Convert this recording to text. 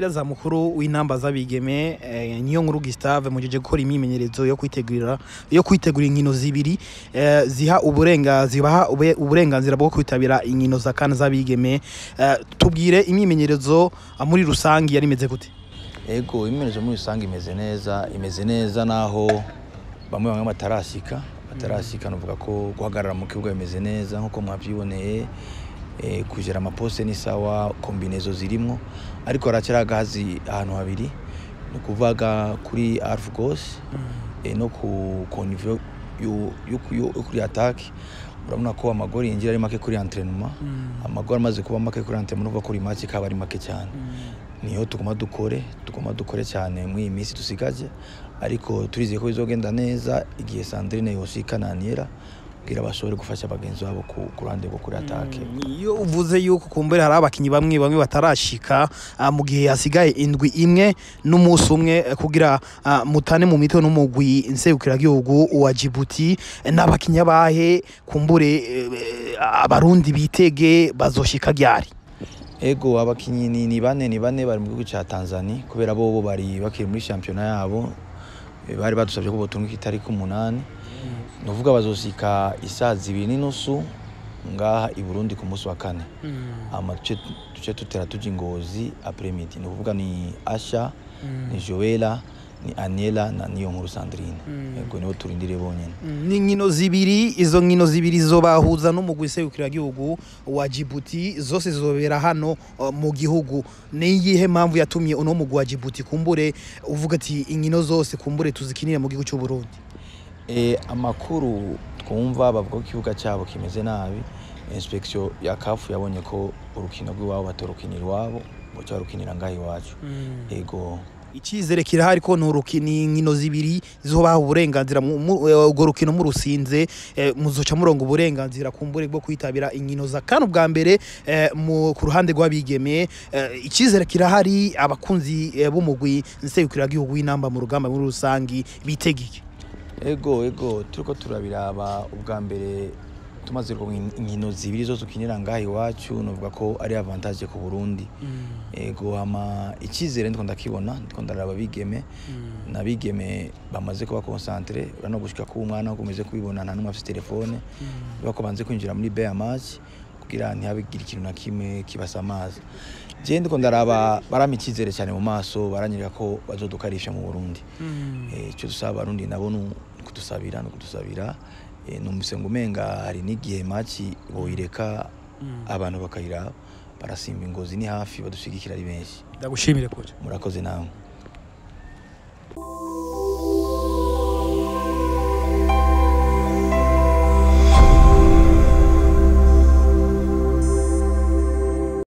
umumenyereza mukuru w'intamba z'abigeme eh, niyo nkuru Gustave mujeje gukora imyimenyerezo yo kwitegurira yo kwitegura inkino zibiri eh, ziha uburenga zibaha ube- uburenganzira bwo kwitabira inkino za kana z'abigeme eh, tubwire imyimenyerezo ah, muri rusangi yari imeze gute ego imimenyerezo muri rusange imeze neza imeze neza naho bamwe bamwe batarasika batarasika nuvuga ko guhagarara mu kibuga bimeze neza nkuko mwavyiboneye eh, kujera amaposte ni sawa kombinezo zirimwo ariko haracyari agahazi ahantu habiri ni ukuvuga kuri arf gos eh, no ku konivyo yo kuri atake urabona ko amagori yinjira ari make kuri entraînement amagori amaze kuba make kuri entraînement uvuga kuri match kaba ari make cyane niyo tuguma dukore tuguma dukore cyane muri iyi minsi dusigaje ariko turizeye ko bizogenda neza igihe Sandrine yoshika na Aniera kugira bashobore gufasha bagenzi babo ku ku ruhande rwo kuri atake iyo uvuze yuko kumbere hari abakinyi bamwe bamwe batarashika ah, mu gihe hasigaye indwi imwe n'umunsi umwe eh, kugira ah, mutane mu mitwe n'umugwi nserukiragihugu wa Djibouti eh, n'abakinyi abahe kumbure eh, eh, abarundi bitege bazoshika ryari ego abakinyi ni, ni bane ni bane bari mu gihugu ca Tanzania kubera bo bo bari bakiri muri championnat yabo Eh, bari badusabye ko botunga itariki umunani nuvuga bazosika isaha zibiri n'inusu ngaha i Burundi ku munsi wa kane ama duce duce tutera tuja ingozi après midi ni ukuvuga ni Asha ni Joella ni Aniela na niyo nkuru Sandrine ego nibo turindire bonyene ni nkino zibiri izo nkino zibiri zobahuza n'umugwi nserukiragihugu wa Djibouti zose zobera hano uh, mu gihugu ni iyihe mpamvu yatumye uno mugwi wa Djibouti kumbure uvuga ati inkino zose kumbure tuzikinire mu gihugu cy'u Burundi e, amakuru twumva bavuga ko ikibuga cyabo kimeze nabi inspection ya kafu yabonye ko urukino rw'iwabo batorukinira iwabo boca barukinira ngaha iwacu ego icyizere kirahari ko nturukini inkino zibiri zizobaha uburenganzira mu- mu- eh, urwo rukino murusinze eh, muzoca murongo uburenganzira kumbure bwo kwitabira inkino za kane ubwa mbere eh, mu ku ruhande rw'abigeme eh, icyizere kirahari abakunzi eh, b'umugwi nserukiragihugu w'inamba mu rugamba muri rusangi bitegeke ego ego turiko turabiraba ubwa mbere tumaze kuronka inkino zibiri zose ukinira ngaha iwacu novuga ko ari avantage ku Burundi ego ama icyizere ndiko ndakibona ndiko ndaraba bigeme nabigeme bamaze kuba concentre urano gushika ku mwana ukomeze kubibona nta numwe afite telefone bako banze kwinjira muri bear match kugira ntihabigire ikintu na kimwe kibasamaza je ndiko ndaraba barama icyizere cyane mu maso baranyereka ko bazodukarisha mu Burundi Eh, icyo dusaba abarundi nabo ni kudusabira no kudusabira Eh, numvise ngo umenga hari n'igihe maci boyireka abantu bakayiraba barasimba ingozi ni hafi badushigikira ari benshi ndagushimire kure murakoze nawe